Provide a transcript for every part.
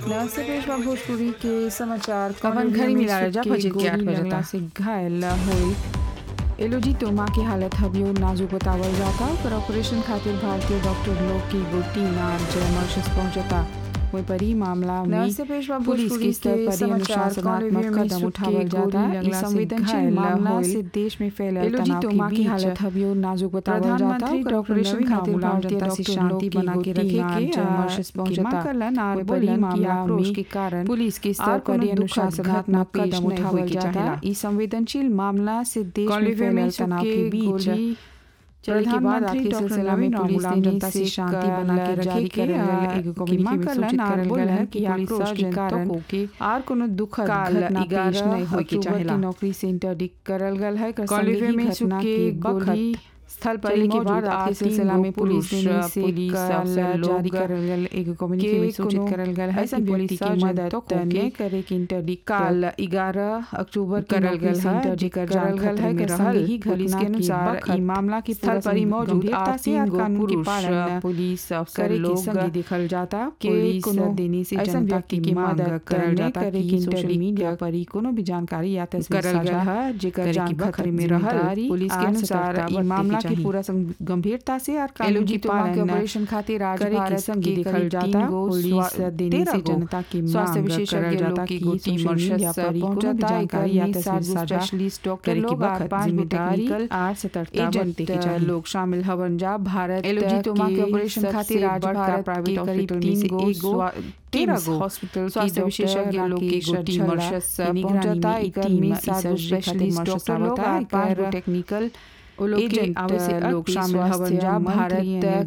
नमस्ते पेशवा भोजपुरी के समाचार कवन घड़ी मिला रहा जा, के फजर के आठ गोली बजे लगला तक। से घायल हुई एलोजी तोमा की हालत हबियो नाजुक बतावल जाता पर ऑपरेशन खातिर भारतीय डॉक्टर लोग की एगो टीम आज मॉरिशस पहुंचता वही पर ही मामला में नमस्ते पेशवा पुलिस भोजपुरी के स्तर के पर ही समाचार अनुशासनात्मक कॉलेज में कदम सुख उठावल के जाता गोली है लगला से संवेदनशील घायल मामला होइल। से देश में फैलल एलोजी तनाव तोमा की की हालत हालत हबियो नाजुक बतावल जाता प्रधानमंत्री ओकर डॉक्टर ऑपरेशन नवीन खातिर मामूला भारतीय जनता से डॉक्टर शांति लोग की बना एगो के टीम रखे के, आज आ, मॉरिशस के पहुंचता माकलन आर वही पर बोलन ही कि मामला आक्रोश में के कारण पुलिस के स्तर आर पर ही कोनो दुखद अनुशासनात्मक घटना कदम पेश नहीं होए उठावल के जाता चाहेला। ई संवेदनशील मामला से देश में कॉलेज में फैलल सुख तनाव के के बीच गोली चले के बाद प्रधानमंत्री आखिर डॉक्टर सिलसिला में नवीन पुलिस मामूला ने जनता से से शांति बना के जारी रखे के, करल आ, एगो कि कम्युनिटी में माकलन सूचित आर करल बोलन है कि कि आक्रोश आक्रोश के के कारण कारण आर कोनो दुखद काल घटना पेश ग्यारह नहीं होए के अक्टूबर चाहेला की नौकरी से इंटरडिक्ट करल गल है कर कॉलेज संदेही में घटना सुख के के गोली बखत स्थल पर चले ही के मौजूद बाद आखिर आखिर सिलसिला तीन में गो पुलिस ने पुरुष, से पुलिस अफसर जारी लोग करल गल एगो कम्युनिटी के में सूचित कोनो करल गल है ऐसन कि व्यक्ति पुलिस की मदद मदद तो नहीं नहीं करे कि इंटरडिक्ट काल ग्यारह अक्टूबर की करल नौकरी गल से है इंटरडिक्ट जेकर करल गल है में कर रहल संदेही पुलिस घटना के अनुसार बखत ई मामला की स्थल पर ही मौजूद गंभीरता आर से तीन और गो कानून के पुरुष, पालन पुलिस अफसर करे के लोग संगी देखल जाता के पुलिस कोनो देने से ऐसन जनता व्यक्ति की की मांग मदद करल नहीं जाता करे कि कि सोशल इंटरडिक्ट मीडिया पर ही कोनो भी जानकारी या तस्वीर करल गल साझा है जेकर करे जान की खतरे खतरे में में रहल रहल पुलिस के आर अनुसार सतर्कता ई बरते मामला के की चाही। पूरा सं- गंभीरता से और कानून एलओजी की टोमा के पालन ऑपरेशन खातिर आज करे के भारत संगी के देखल करीब जाता तीन गो पुलिस स्वा- देने तेरह से गो जनता की स्वास्थ्य मांग विशेषज्ञ करल लोग जाता की कि एगो टीम सोशल मीडिया मॉरिशस पर ही कोनो भी पहुंचता, जानकारी या एकर तस्वीर में साझा स्पेशलिस्ट डॉक्टर करे के लोग आर वक्त पांच गो जिम्मेदारी टेक्निकल आर सतर्कता एजेंट के बरते चाही। लोग शामिल हवन जा भारत एलओजी टोमा के के ऑपरेशन सबसे खातिर आज बड़का भारत प्राइवेट के करीब हॉस्पिटल में तीन से गो एगो स्वा- तेरह टीम्स गो हॉस्पिटल स्वास्थ्य विशेषज्ञ लोग की एगो टीम मॉरिशस पहुंचता एकर में सात गो स्पेशलिस्ट डॉक्टर लोग आर पांच गो टेक्निकल वो लोग के एजेंट आवश्यक लोग शामिल हवन जा भारत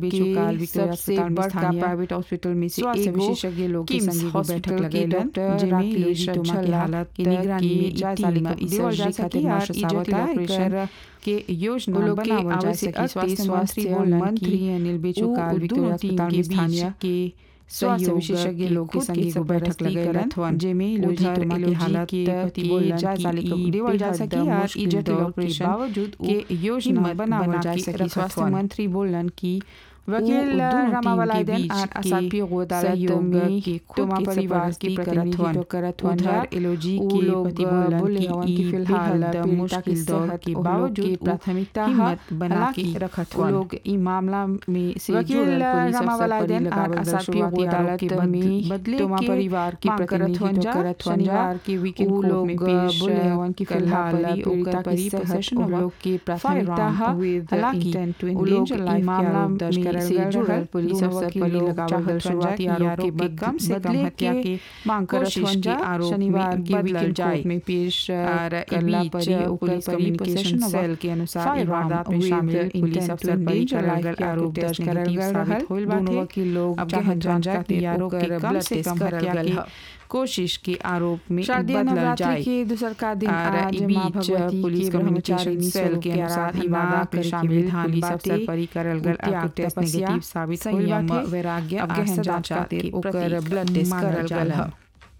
के सबसे बड़का प्राइवेट हॉस्पिटल में से स्वास्थ्य एगो विशेषज्ञ लोग के किम्स संग एगो हॉस्पिटल बैठक के लगेलन, डॉक्टर जेमे राकेश एलओजी टोमा की छल्ला हालत की निगरानी में जायजा टीम लेकर ई देवल जा सर्जरी सके खातिर और आज ई जटिल जटिल ऑपरेशन ऑपरेशन के योजना वो लोग के बनावल जा आवश्यक सके स्वास्थ्य स्वास्थ्य मंत्री मंत्री बोलन मंत्री कि अनिल उ बेचुकाल दोनों विक्टोरिया टीम अस्पताल के में बीच स्थानीय के स्वास्थ्य सहयोग विशेषज्ञ के लोग के खुद संग के एगो बैठक सरपरस्ती लगेलन करत हवन। जेमे उधर एलओजी टोमा की एलओजी हालत के पति के बोलन जायजा कि लेकर ई देवल जा बेहद सकी और मुश्किल ई जटिल दौर के ऑपरेशन बावजूद के के योजना हिम्मत बनावल बना जा के सकी रखत स्वास्थ्य हवन। मंत्री बोलन कि वकील दोनों रामावाला टीम के दिन बीच आर के असापी गो अदालत सहयोग में के टोमा खुद के परिवार सरपरस्ती के करत प्रतिनिधित्व हवन। करत हवन उधर जा। एलओजी उ के लोग पति बोलन बोले कि हवन ई कि फिलहाल बेहद पीड़िता मुश्किल के दौर सेहत के उन लोग बावजूद के उ प्राथमिकता हिम्मत ह, बना हालांकि के रखत उ हवन। लोग ई मामला में से वकील जुड़ल पुलिस रामावाला अफसर पर दिन लगावल आर गल असापी शुरुआती गो आरोप के अदालत बद- में बदले टोमा के परिवार के मांग करत हवन प्रतिनिधित्व जा। करत हवन जा। शनिवार के वीकेंड उ कोर्ट लोग में पेश बोले हवन कि फिलहाल फिलहाल पीड़िता ओकर की परी सेहत possession उन हुआ लोग की प्राथमिकता firearm है with हालांकि intent to उ लोग endanger ई life के मामला आरोप दर्ज में करल से गल जुड़ल रहल। पुलिस दोनों अफसर वकील पर लोग लगावल चाहत गल हवन जा शुरुआती कि आरोप आरोप के के कम से कम बदले हत्या के के मांग करत कोशिश हवन के जा आरोप शनिवार में के बदलल वीकेंड जाए। कोर्ट में पेश और ई करला बीच पर ओकर पुलिस परी कम्युनिकेशन possession सेल हुआ। के अनुसार ई Firearm वारदात में with शामिल पुलिस intent अफसर to पर ही endanger चलाए life गल के आरोप आरोप दर्ज दर्ज करल करल गल गल रहल रहल। दोनों बाटे। वकील लोग अब जहां जहां जान जान जाती जाती आरोप के ओकर कम blood से test कम करल हत्या गल के ह। कोशिश के आरोप में शारदीय बदलल नवरात्रि जाए के दूसर का दिन और आज ई माँ बीच भगवती पुलिस के कम्युनिकेशन ब्रह्मचारिणी सेल स्वरूप के के अनुसार आराधना इबादा करे में के शामिल विधान पुलिस बाटे। अफसर पर ही करल गल त्याग, आरोप टेस्ट तपस्या, नेगेटिव साबित होइल संयम, बाटे वैराग्य अब आर गहन जांच सदाचार खातिर के ओकर प्रतीक ब्लड टेस्ट मानल करल गल जाला। ह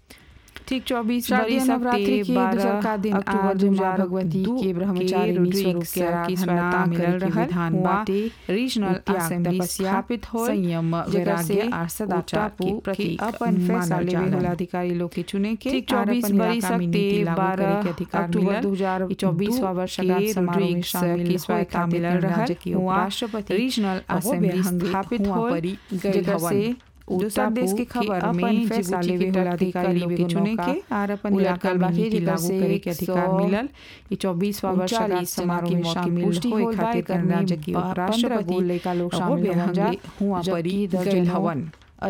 ठीक चौबीस शारदीय बरिस नवरात्रि के के बारह दूसर का दिन अक्टूबर आज दो माँ हजार भगवती दू के ब्रह्मचारिणी रोड्रिग्स स्वरूप के आराधना आराधना मिलल करे के रहल विधान हुआ बाटे। रीजनल त्याग, असेंबली तपस्या, स्थापित होल संयम, जेकर वैराग्य से आर सदाचार के टापू प्रतीक अपन फैसला मानल लेवे जाला। होला अधिकारी लोग के चुने के ठीक और 24 अपन बरिस इलाका में सकते नीति लागू करे के 12 अधिकार अक्टूबर मिलल। 2002 ई 24वां वर्षगांठ के समारोह में रोड्रिग्स शामिल की होए स्वायत्ता खातिर मिलल रहल। राज्य के हुआ उपराष्ट्रपति रीजनल अहो असेंबली बेहंगी स्थापित हुआ होल परी गइल जेकर हवन। से दूसरा देश के खबर में फैसला लेवे होला अधिकारी लोग के चुने के और अपन इलाका में नीति लागू करे के अधिकार मिलल ई 24वां वर्षगांठ समारोह में शामिल होए खातिर राज्य के उपराष्ट्रपति लड़का लोग अहो शामिल हवन जा बेहंगी हुआ जबकि परी गइल दर्जनों हवन